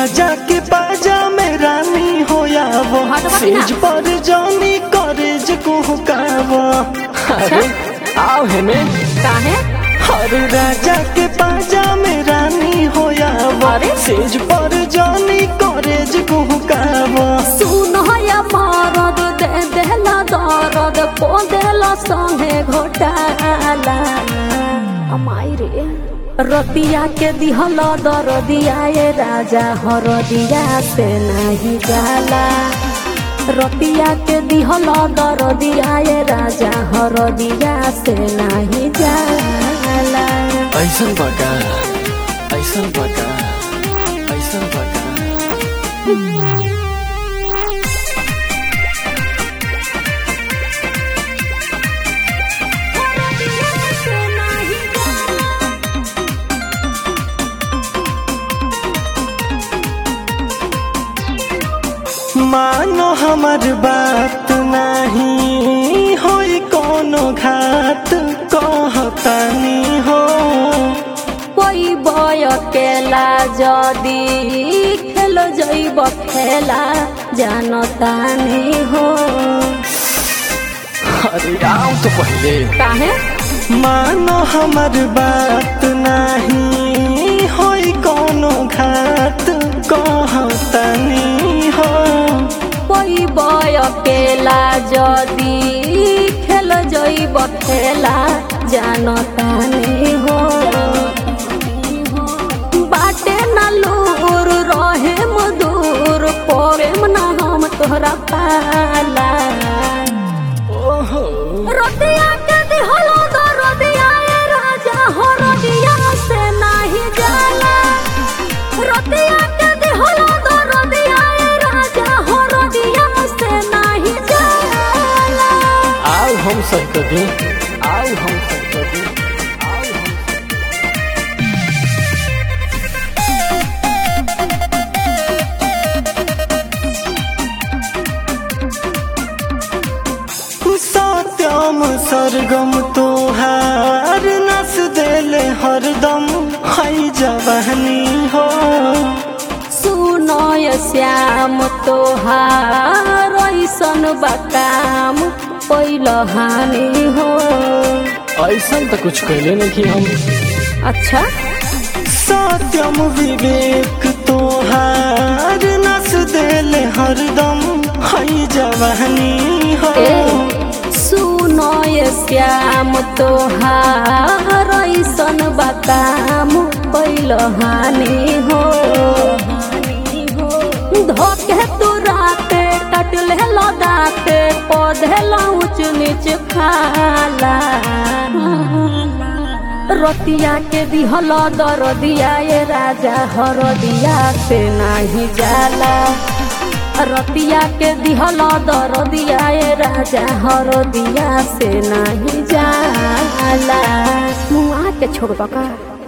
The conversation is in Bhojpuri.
राजा के पाजा में रानी होया वो हाँ, तो बात ना। सेज पर जानी करेज कुहकावा अरे आओ हेने काहे हर राजा के पाजा में रानी होया वो अरे? सेज पर जानी करेज कुहकावा सुन या मरद दे देला दरद को देला संगे घोटाला अमाई रे रतिया के दिहल दरदिया ये राजा हरदिया से नहीं जाला रतिया के दिहल दरदिया ये राजा हरदिया से नहीं जाला ऐसन बका ऐसन बका ऐसन बका मानो हमर बात नहीं होई कोनो घात कहतानी हो कोई बय केला जदी खेल जैब खेला जानतानी हो अरे आओ तो पहले काहे मानो हमर बात नहीं होई कोनो घात कहतानी हो कोई बय केला जदी खेल जैब खेला जानतानी हो बाटे न लूर रहे मधुर पड़ेम न हम तोहरा पाला ओहो रतिया के दिहलो तो रतिया ए राजा हो रतिया से नाही जाला रतिया के दिहलो तो रतिया ए राजा हो रतिया से नाही जाला आओ हम सब कभी आओ हम सब कभी आओ हम सत्यम सरगम तोहार नस देले हरदम हई जवानी हो सुनो ये श्याम तोहार ऐसन बकाम पहिल हानि हो ऐसा तो कुछ कहले नहीं हम अच्छा सत्यम विवेक तोहार नस देले हरदम हई जवानी हो ए सुनो ये श्याम तोहार ऐसन बकाम पहिल हानि हो धोके तू राते कटले लदाते पौधे ऊंच नीच खाला रतिया के दिहल दरदिया ये राजा हरदिया से नाही जाला रतिया के दिहल दरदिया ये राजा हरदिया से नाही जाला मुआ के छोड़ का